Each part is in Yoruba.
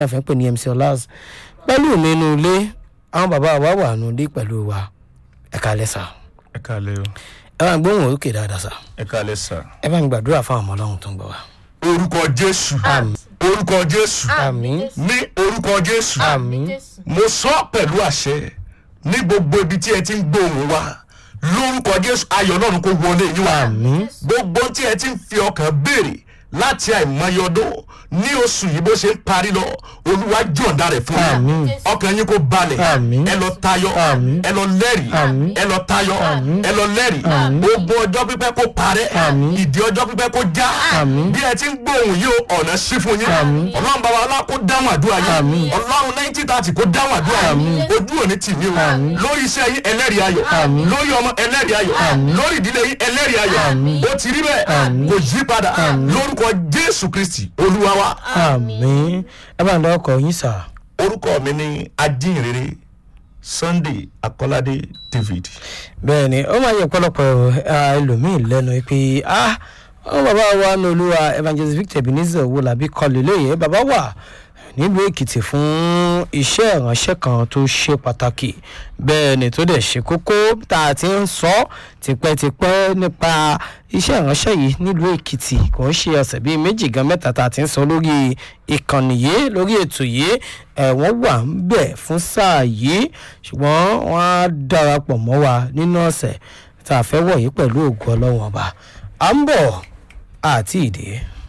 àfẹ́ pè ní mc ọlás pẹ̀lú mi nínú ilé àwọn bàbá wa wà nù ilé pẹ̀lú wa ẹ kálẹ̀ sà ẹ káalẹ́ o ẹ bá ń gbóhùn òkè dáadáa sà ẹ káalẹ́ sà. ẹ bá ń gbàdúrà fún àwọn ọmọ ọlọ́run tó ń gbọ́ wa. orúkọ jésù orúkọ jésù àmín ní orúkọ jésù àmín mo sọ pẹ̀lú àṣẹ ní gbogbo ibi tí ẹ ti ń gbóhùn wa lórúkọ jésù ayọ̀ ọlọ́run kò wọlé yín wá àmín gbogbo tí ẹ ti ń fi ọkàn béèrè láti àìmọye ọdún ní oṣù yìí bó ṣe ń parí lọ olúwa jọ̀ǹda rẹ̀ fún Àmín. mi ọkàn yín kò balẹ̀ Àmín. ẹ lọ tayọ Àmín. ẹ lọ lẹ́rìí Àmín. ẹ lọ tayọ ẹ lọ lẹ́rìí ogun ọjọ́ pípẹ́ kó parẹ́ Àmín. ìdí ọjọ́ pípẹ́ kó já Àmín. bí ẹ ti ń gbóhùn yìí o ọ̀nà sí fún yín Àmín. ọlọ́run bàbá ọlá kó dáhùn àdúrà Àmín. yín ọlọ́run nineteen thirty kó dáhùn àdúrà yín ojú òní tì mí o Àmín. lórí iṣẹ́ yín ẹlẹ́rìí ayọ̀ Àmín. lórí ọmọ ẹlẹ́rìí ayọ̀ lórí ìdílé yín ẹlẹ́rìí ayọ̀ Àmín. ó ti rí bẹ́ẹ̀ Àmín. kò yí padà lórúkọ jésù kristi olúwa wa àmín ẹ bá ń dọ́ ọkọ̀ yín sà. orúkọ mi ní ajínrere sunday akọ́ládé david bẹ́ẹ̀ ni ó máa yẹ ọ̀pọ̀lọpọ̀ ah, ẹlòmíín lẹ́nu pé ah àwọn bàbá wa ní olúwa evangelist victor ebenezer owólabí kọlù lóye bàbá wà nílùú èkìtì fún iṣẹ́ ìránṣẹ́ kan tó ṣe pàtàkì bẹ́ẹ̀ ni tó dẹ̀ ṣe kókó tá a ti ń sọ tipẹ́tipẹ́ nípa iṣẹ́ ìránṣẹ́ yìí nílùú èkìtì kò ń ṣe ọ̀sẹ̀ bíi méjì gan mẹ́ta tá a ti ń sọ lórí ìkànnì yìí lórí ètò yìí ẹ̀ wọ́n wà ń bẹ̀ fún sáà yìí ṣùgbọ́n wọ́n á darapọ̀ mọ́ wa nínú ọ̀sẹ̀ tá a fẹ́ wọ̀ yìí pẹ̀lú ògùn ọlọ́wọ́n ọba à ń bọ̀ àti ìdè.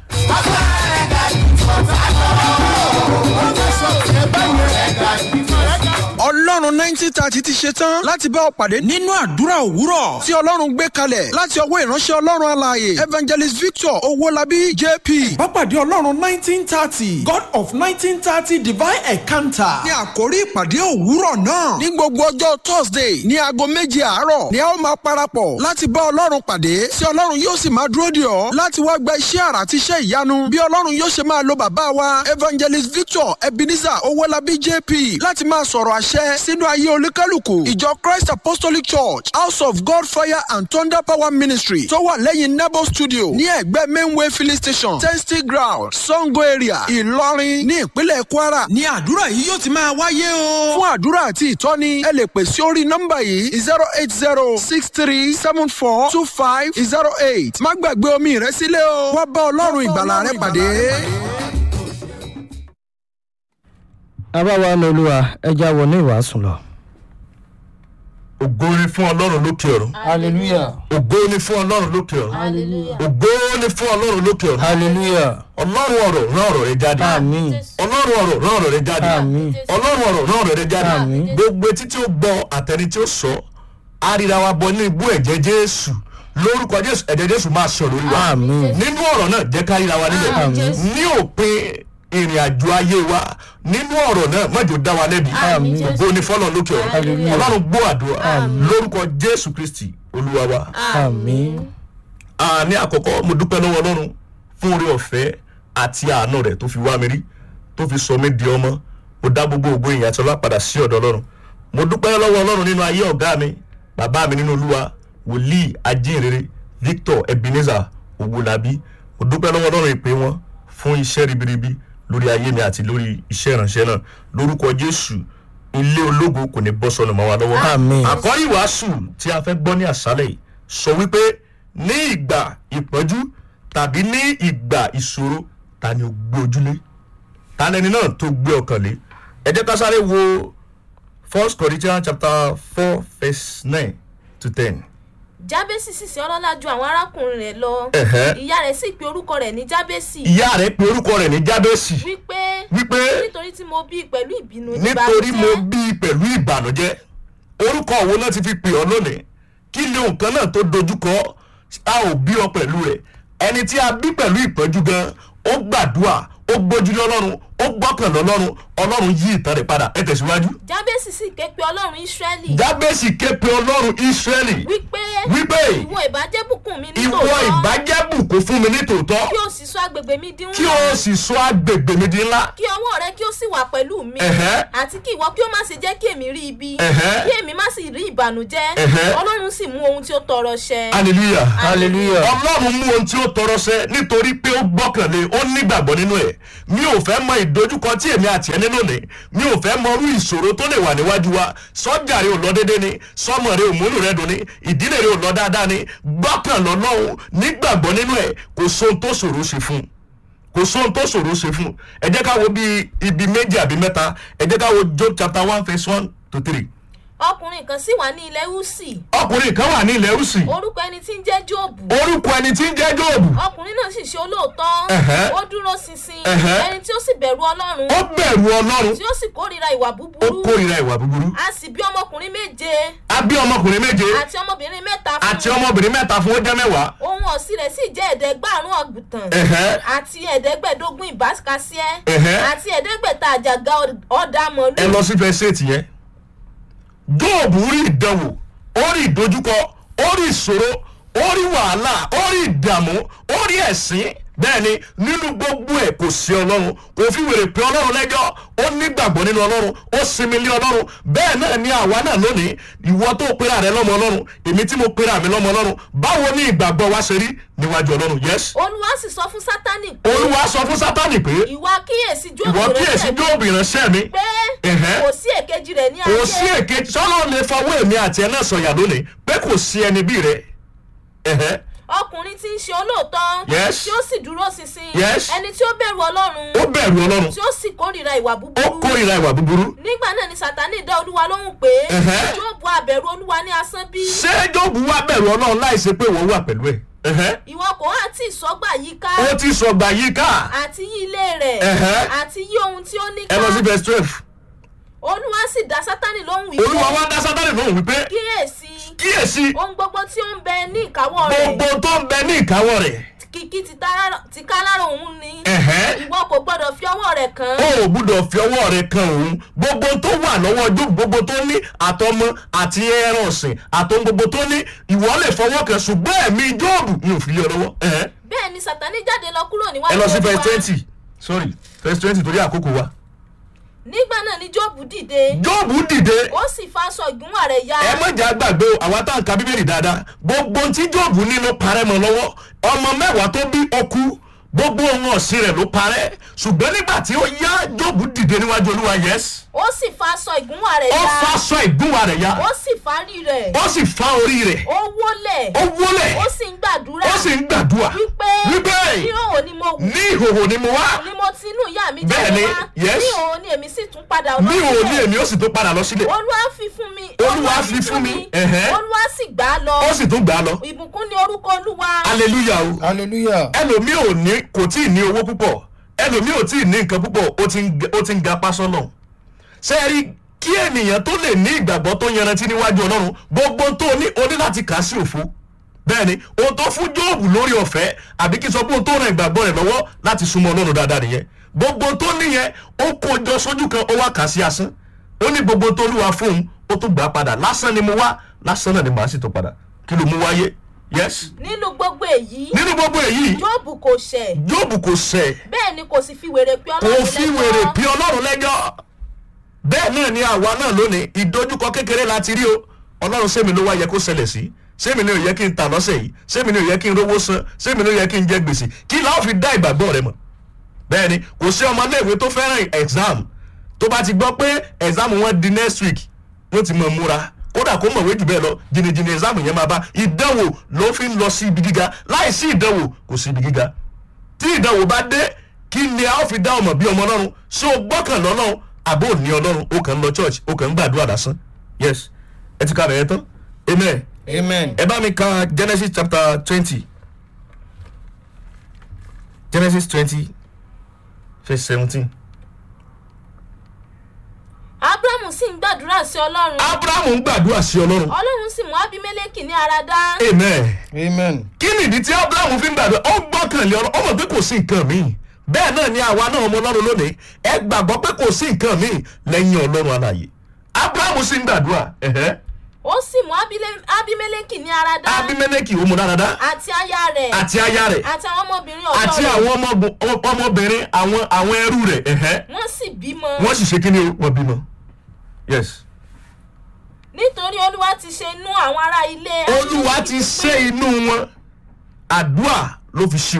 ọlọ́run nineteen thirty ti ṣe tán láti bá ọ pàdé nínú àdúrà òwúrọ̀ tí ọlọ́run gbé kalẹ̀ láti ọwọ́ ìránṣẹ́ ọlọ́run alààyè evangelist victor owólabí jp. Bápàdé Ọlọ́run nineteen thirty God of nineteen thirty divine encounter. ní àkórí ìpàdé òwúrọ̀ náà ní gbogbo ọjọ́ thursday ní aago méje àárọ̀ ni a ó máa parapọ̀ láti bá ọlọ́run pàdé tí ọlọ́run yóò sì máa dúró dè ọ́ láti wá gba iṣẹ́ àrà àti iṣẹ́ ìyanu bí ọlọ́run yóò ṣe máa lo bàbá wa evangelist victor ebenezer owólabí jp láti máa sọ̀rọ̀ àṣẹ sínú ayé olúkálùkù ìjọ christ apostolic church house of god fire and thunder power ministry tó wà lẹ́yìn nebo studio ní ẹ̀gbẹ́ mainway filling station testing ground sango area ìlọrin ní ìpínlẹ̀ kwara Ní àdúrà yìí yóò ti máa wáyé o. fún àdúrà àti ìtọ́ni ẹ lè pè sí orí nọ́mbà yìí zero eight zero six three seven four two five zero eight má gbàgbé omi rẹ sílẹ̀ o wá bá ọlọ́run ìgbàlà rẹ pàdé. bàbá wa ní olúwa ẹja wọ ní ìwàásù lọ. ògo ni fún ọlọ́run lókè ọ̀run hallelujah ògo ni fún ọlọ́run lókè ọ̀run Hallelujah. ògo ni fún ọlọ́run lókè ọ̀run hallelujah ọlọ́run ọ̀rọ̀ rán ọ̀rọ̀ rẹ jáde àmín ọlọ́run ọ̀rọ̀ rán ọ̀rọ̀ rẹ jáde àmín ọlọ́run ọ̀rọ̀ rán ọ̀rọ̀ rẹ jáde Àmín. gbogbo etí tí ó gbọ́ àtẹni tí ó sọ àríra wa bọ ní ibú ẹ̀jẹ̀ jésù lórúkọ jésù ẹ̀jẹ̀ jésù máa sọ lórí wa àmín nínú ọ̀rọ̀ náà jẹ́ ká ríra wa níbẹ̀ Àmín. ní òpin ìrìn àjò ayé wa nínú ọ̀rọ̀ náà mọ̀jọ dá wa lẹ́bi Àmín. ògo ni fọlọ́ lókè ọ̀run Hallelujah. ọlọ́run gbọ́ àdúrà lórúkọ jésù kristi olúwa wa àmín a ní àkọ́kọ́ mo dúpẹ́ lọ́wọ́ ọlọ́run fún orí ọ̀fẹ́ àti àánú rẹ̀ tó fi wá mi rí tó fi sọ mí di ọmọ mo dá gbogbo ògo ìyìn àti ọlá padà sí ọ̀dọ̀ ọlọ́run mo dúpẹ́ lọ́wọ́ ọlọ́run nínú ayé ọ̀gá mi bàbá mi nínú olúwa wòlíì ajínrere victor ebenezer owolabi mo dúpẹ́ lọ́wọ́ ọlọ́run ìpè wọn fún iṣẹ́ ribiribi lórí ayé mi àti lórí iṣẹ́ ìránṣẹ́ náà lórúkọ jésù ilé ológo kò ní bọ́ sọnù mọ́ wa lọ́wọ́ Àmín. àkọ́rí ìwàásù tí a fẹ́ gbọ́ ní àṣálẹ̀ yìí sọ wípé ní ìgbà ìpọ́njú tàbí ní ìgbà ìṣòro ta ni ó gbé ojúlé ta lẹni náà tó gbé ọkàn lé ẹ jẹ́ ká sáré wo first corinthians chapter four verse nine to ten. jábésì sì sí ọlọ́lá ju àwọn arákùnrin rẹ̀ lọ Ẹ̀hẹ́. ìyá rẹ̀ sì pe orúkọ rẹ̀ ní jábésì ìyá rẹ̀ pe orúkọ rẹ̀ ní jábẹ́sì wípé wípé nítorí tí mo bí i pẹ̀lú ìbínú nítorí mo ìbànújẹ́, bí i pẹ̀lú ìbànújẹ́ orúkọ wo náà ti fi pè ọ́ lónìí kí ni nǹkan náà tó dojúkọ a ò bí ọ pẹ̀lú rẹ̀ ẹni tí a bí pẹ̀lú ìpọ́njú gan ó gbàdúrà ó gbójú lọ́lọ́run ó gbọ́kàn lọ́lọ́run ọlọ́run yí ìtàn rẹ̀ padà ẹ tẹ̀síwájú. jábésì sì ké pe ọlọ́run ísírẹ́lì jábẹ́sì ké pe ọlọ́run ísírẹ́lì wípé wípé ìwọ ìbàjẹ́ bùkún mi ní ìwọ tòótọ́ ìbàjẹ́ bùkún fún mi ní tòótọ́ kí o sì sọ agbègbè mi di kí ńlá o sì sọ agbègbè mi di ńlá kí ọwọ́ rẹ kí o sì wà pẹ̀lú mi Ẹ̀hẹ́. àti kí ìwọ kí ó má ṣe jẹ́ kí èmi rí ibi Ẹ̀hẹ́. kí èmi má sì rí ìbànújẹ́ Ẹ̀hẹ́. ọlọ́run sì mú ohun tí ó tọrọ ṣẹ. hallelujah hallelujah ọlọ́run mú ohun tí ó tọrọ sẹ nítorí pé ó gbọ́kànlé ó nígbàgbọ́ nínú ẹ̀ mi ò fẹ́ mọ ìdojúkọ tí èmi àti ẹni lónìí mi ò fẹ́ mọ irú ìṣòro tó lè wà níwájú wa sọ́jà rẹ ò lọ déédéé ni sọ́mọ rẹ ò múlù rẹ dùn ni ìdílé rẹ ò lọ dáadáa ni gbọ́kànlọ́ lọ́hùn nígbàgbọ́ nínú ẹ̀ kò sóhun tó ṣòro ṣe fún un kò sóhun tó ṣòro ṣe fún un ẹ jẹ́ ká wo bí ibi méjì àbí mẹ́ta ẹ jẹ́ ká wo job chapter one verse one to three ọkùnrin kan sì wà ní ilẹ̀ húsì ọkùnrin kan wà ní ilẹ̀ rúsì orúkọ ẹni tí ń jẹ́ jóòbù orúkọ ẹni tí ń jẹ́ jóòbù ọkùnrin náà sì ṣe olóòótọ́ Ẹ̀hẹ́. ó dúró ṣinṣin Ẹ̀hẹ́. ẹni tí ó sì bẹ̀rù ọlọ́run ó bẹ̀rù ọlọ́run tí ó sì kórìíra ìwà ó búburú kórìíra ìwà búburú a sì bí ọmọkùnrin méje a bí ọmọkùnrin méje àti ọmọbìnrin mẹ́ta fún àti ọmọbìnrin mẹ́ta fún ó jẹ́ mẹ́wàá ohun ọ̀sìn rẹ̀ sì jẹ́ ẹ̀ẹ́dẹ́gbàrún ọ̀gbùtàn Ẹ̀hẹ́. àti ẹ̀ẹ́dẹ́gbẹ̀dógún ìbáṣekasíẹ́ Ẹ̀hẹ́. àti ẹ̀ẹ́dẹ́gbẹ̀ta àjàgà ọ̀dà ẹ mọ̀lú lọ sí fẹsẹ̀ ètì yẹn jóòbù rí ìdánwò ó rí ìdojúkọ ó rí ìṣòro ó rí wàhálà ó rí ìdààmú ó rí ẹ̀sín bẹ́ẹ̀ ni nínú gbogbo ẹ̀ kò sí ọlọ́run kò fi wèrè pé ọlọ́run lẹ́jọ́ ó nígbàgbọ́ nínú ọlọ́run ó sinmi lé ọlọ́run bẹ́ẹ̀ náà ni àwa náà lónìí ìwọ tó pera rẹ lọ́mọ ọlọ́run èmi tí mo pera mi lọ́mọ ọlọ́run báwo ni ìgbàgbọ́ wa ṣe rí níwájú ọlọ́run yes olúwa sì sọ fún sátánì pé olúwa sọ fún sátánì pé ìwà kíyèsí ìwọ jóòbù kíyèsí rẹ̀ jóòbù ìránṣẹ́ mi pé Ẹ̀hẹ́. kò sí èkejì rẹ̀ ní kò sí ayé èké sọ́nà lè fọwọ́ èmi àti ẹ̀ náà sọ̀yà lónìí pé kò sí ẹni bí rẹ. Ẹ̀hẹ́. ọkùnrin tí ń ṣe olóòótọ́ Yes. tí ó sì dúró ṣinṣin Yes. ẹni tí ó bẹ̀rù ọlọ́run ó bẹ̀rù ọlọ́run tí ó sì kórìíra ìwà ó búburú kórìíra ìwà búburú. nígbà náà ni sátánì dá olúwa lóhùn pé Ẹ̀hẹ́. jóòbù abẹ̀rù olúwa ní asán bí ṣé jóòbù wá bẹ̀rù ọlọ́run láì ṣe pé wọ́n wà pẹ̀lú ẹ̀. Ẹ̀hẹ́. ìwọ kò hàn tí ìsọgbà yìí ká ó ti sọgbà yìí ká àti yí ilé rẹ̀ Ẹ̀hẹ́. àti yí ohun tí ó ní ẹ ká lọ sí verse twelve olúwa sì dá sátánì lóhùn olúwa wípé wá dá sátánì lóhùn wípé kíyèsí kíyèsí ohun gbogbo tí ó ń bẹ ní ìkáwọ́ rẹ̀ gbogbo tó ń bẹ ní ìkáwọ́ rẹ̀ kìkì ti tara- ti ká lára òun ni Ẹ̀hẹ́. ìwọ kò gbọdọ̀ fi ọwọ́ rẹ̀ kàn ó án ò gbúdọ̀ fi ọwọ́ rẹ̀ kan òun gbogbo tó wà lọ́wọ́ ojú gbogbo tó ní àtọmọ àti ẹran ọ̀sìn àtọhun gbogbo tó ní ìwọ lè fọwọ́ kan ṣùgbọ́n ẹ̀mí jóòbù mi ò fi lé ọ lọ́wọ́. Ẹ̀hẹ́. bẹ́ẹ̀ ni sátánì jáde lọ kúrò níwájú ẹ lọ sí Olúwa. verse twenty sorry verse twenty torí àkókò wa. nígbà náà ni jóòbù dìde jóòbù dìde ó sì fa aṣọ ìgúnwà rẹ̀ ya ẹ mọ̀jà gbàgbé o àwa tá à ń ka bíbélì dáadáa gbogbo ohun tí jóòbù ní ló parẹ́ mọ́ lọ́wọ́ ọmọ mẹ́wàá tó bí ọkú gbogbo ohun ọ̀sìn rẹ̀ ló parẹ́ ṣùgbọ́n nígbà tí ó yá jóòbù dìde níwájú olúwa yes ó sì fa aṣọ ìgúnwà rẹ̀ ó ya fa aṣọ ìgúnwà rẹ̀ ya ó sì fárí rẹ̀ ó sì fa orí rẹ̀ ó wólẹ̀ ó wólẹ̀ ó sì ń gbàdúrà ó sì ń gbàdúrà wípé wípé níhòòhò ni mo wù ní ìhòhò ni mo wá ni mo ti inú ìyá mi Bẹ́ẹ̀ jáde ni, wá yes. níhòòhò ni èmi sì tún padà ní ìhòhò sílẹ̀. ni èmi ó sì tó padà lọ sílẹ̀ olúwa fi fún mi Olúwa fi fún mi, ẹ̀hẹ́. olúwa sì gbà á lọ ó sì tún gbà á lọ ìbùkún ni orúkọ olúwa hallelujah o. hallelujah ẹlòmíì ò ní kò tí ì ní owó púpọ̀ ẹlòmíì ò tí ì ní nǹkan púpọ̀ ó ti ń ga- ó ti ń ga pásán náà ṣe é rí kí ènìyàn tó lè ní ìgbàgbọ́ tó yanrantí níwájú ọlọ́run gbogbo tó ní o ní láti kà á sí òfo bẹ́ẹ̀ ni ohun tó fún jóòbù lórí ọ̀fẹ́ àbí kí n sọ pé ohun tó ran ìgbàgbọ́ rẹ̀ lọ́wọ́ láti súnmọ́ ọlọ́run dáadáa nìyẹn gbogbo tó níyẹn ó kó jọ sójú kan ó wá kà á sí asán ó ní gbogbo tó lúwa fóun ó tún gbà á padà lásán ni mo wá lásán náà ni màá sì tó padà kí ló mú wáyé yes nínú gbogbo èyí nínú gbogbo èyí jóòbù kò ṣẹ̀ jóòbù kò ṣẹ̀ bẹ́ẹ̀ ni kò sì fi wèrè pé kò ọlọ́run fi lẹ́jọ́. wèrè bí ọlọ́run lẹ́jọ́ bẹ́ẹ̀ náà ni àwa náà lónìí ìdojúkọ kékeré la ti rí o ọlọ́run sẹ́mi ló wá yẹ kó ṣẹlẹ̀ sí sẹ́mi ni ò yẹ kí n tà lọ́sẹ̀ yìí sẹ́mi ni ò yẹ kí n rówó san sẹ́mi ni ò yẹ kí n jẹ gbèsè kí láwọn fi dá ìgbàgbọ́ rẹ mọ̀ bẹ́ẹ̀ ni kò sí ọmọléèwé tó fẹ́ràn exam tó bá ti gbọ́ pé exam wọn di next week wọ́n ti mọ̀ múra kódà kó mọ̀wé jù bẹ́ẹ̀ lọ jìnnìjìnnì exam yẹn máa bá ìdánwò ló fi ń lọ sí ibi gíga láì sí ìdánwò kò sí ibi gíga tí ìdánwò bá dé kí ni a ó fi dá ọmọ bí ọmọ ọlọ́run ṣé o gbọ́kàn lọ́lọ́run àbó ò ní ọlọ́run o kàn ń lọ church o kàn ń gbàdúrà lásán yes ẹ ti ka bẹ̀rẹ̀ tán amen amen ẹ bá mi ka genesis chapter twenty genesis twenty verse seventeen. abrahamu sì ń gbàdúrà sí ọlọ́run abrahamu ń gbàdúrà sí ọlọ́run ọlọ́run sì mú abimeleki ní ara dá amen amen kí nìdí tí abrahamu fi ń gbàdúrà ó gbọ́kànlé ọlọ́run ó mọ̀ pé kò sí nǹkan míì bẹ́ẹ̀ náà ni àwa náà ọmọ ọlọ́run lónìí ẹ gbàgbọ́ pé kò sí nǹkan míì lẹ́yìn ọlọ́run alààyè abrahamu sì ń gbàdúrà ẹ̀hẹ́ ó sì mú Abile- abimeleki ní ara dá abimeleki ó mú dáradára àti aya rẹ̀ àti aya rẹ̀ àti àwọn ọmọbìnrin ọ̀dọ́ àti rẹ̀ àwọn ọmọbù- ọmọ- ọmọbìnrin àwọn àwọn ẹrú rẹ̀ ẹ̀hẹ́ wọ́n sì bímọ wọ́n sì ṣe kí ni o? wọ́n bímọ yes nítorí olúwa ti ṣe inú àwọn ará ilé olúwa ti ṣe inú wọn àdúrà ló fi ṣe